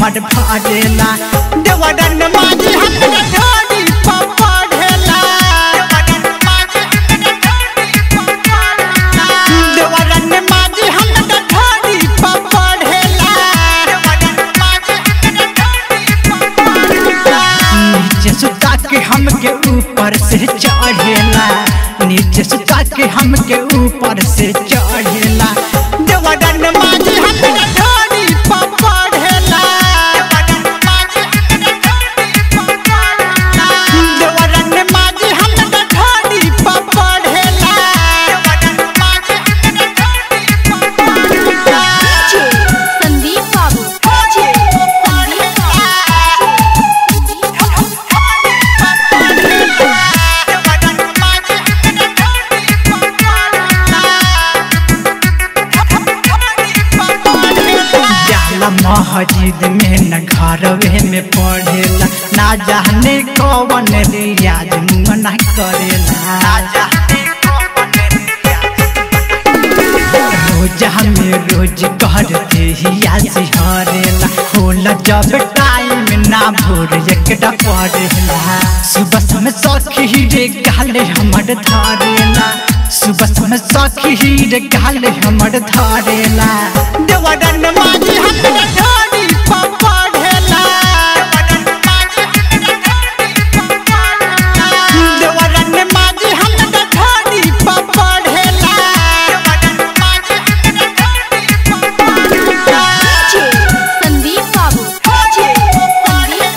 हमर भरेला देवरन माजी हमरा ढोरी पपढ़ेला देवरन माजी हमरा ढोरी पपढ़ेला नीचे सुता के हमके ऊपर से चढ़ेला नीचे सुता के हमके ऊपर से चढ़ेला देवरन माजी हमरा ढोरी पपढ़ेला देवरन माजी हमरा ढोरी पपढ़ेला संदीप बाबू संदीप जाला मस्जिद में न घरवे में पढ़ेला ना जाने कौन रियाज मुंह करेला रोज हमें रोज करते हिया सिहरेला होला जब टाइम ना भोर एकटा पढ़ेला सुबह समय सखी रे गाले हमर धारेला सुबह समय सखी रे गाले हमर धारेला देवरन माजी हमरा ढोरी पपढ़ेला देवरन माजी हमरा ढोरी पपढ़ेला संदीप बाबू संदीप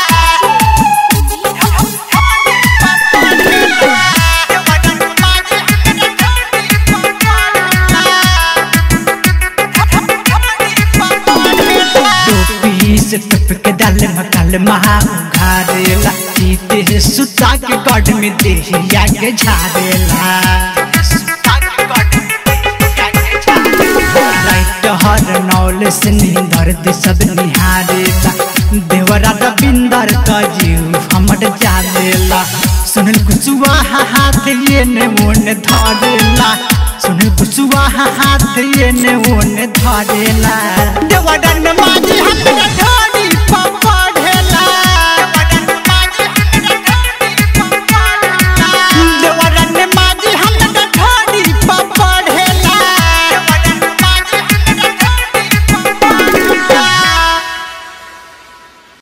टोपी से टप के डाल मकाल महा घारेला सीते सुता के गड में देहिया के झारेला लाइट हर नौल से नींदर दे सब निहारेला देवरा रविंदर का जीव हमर जालेला सुनल कुसुआ हाथ ये ने मोन धरेला सुनल कुसुआ हाथ ये ने मोन धरेला देवरन माजी हमरा ढोरी पपा